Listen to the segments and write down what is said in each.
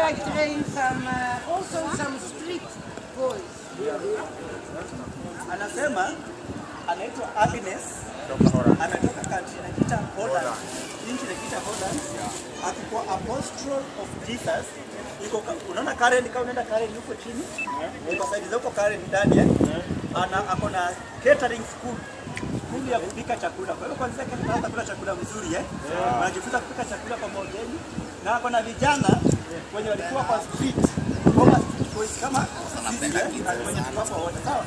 I train some, uh, also some street boys. Anasema anaitwa Agnes ametoka country inajiita Holland, nchi inajiita Holland, akikuwa apostle of Jesus. Iko ka- unaona Karen, kama unaenda Karen huko chini, iko side za huko Karen ndani eh, ana ako na catering school skuli ya kupika chakula. Kwa hiyo kwanza kama hata kula chakula mzuri eh, wanajifunza kupika chakula kwa mahoteli, na ako na vijana wenye walikuwa kwa street kama street boys kama sisi eh, na wenye tulikuwa kwa wote sawa.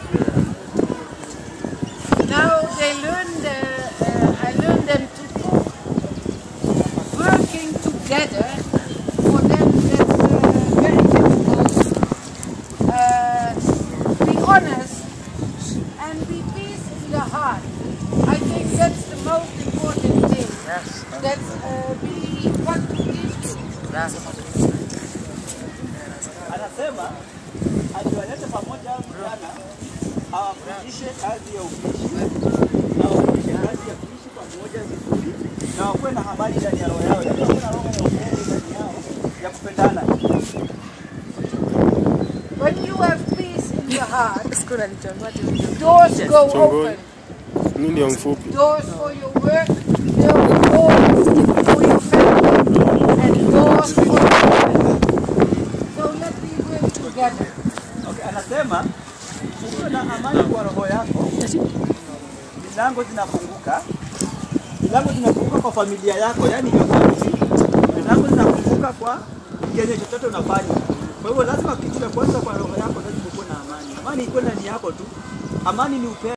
Now they learn the, uh, I learn them to cook. Working together, for them that's uh, very difficult. Uh, be honest and be peace in the heart. I think that's the most important thing. Yes. That uh, be what to give to. Anasema aliwalete pamoja vijana awafundishe kazi ya upishi na wafundishe kazi ya kuishi pamoja vizuri na wakuwe na amani ndani ya roho yao, yaani wakuwe na roho ya upendo ndani yao ya kupendana. When you have peace in your heart, Siku nalichagua tu. doors go Chongoni. open. Mimi ndio mfupi. doors for your work, doors for your family, and doors for your friends. So let me work together. Okay, anasema ukiwa na amani kwa roho yako, milango zinafunguka, milango zinafunguka kwa familia yako, yani your family, milango zinafunguka kwa kenye chochote unafanya. Kwa hivyo lazima kitu cha kwanza kwa roho yako lazima ukuwe na amani. Amani iko ndani yako tu. Amani ni upendo.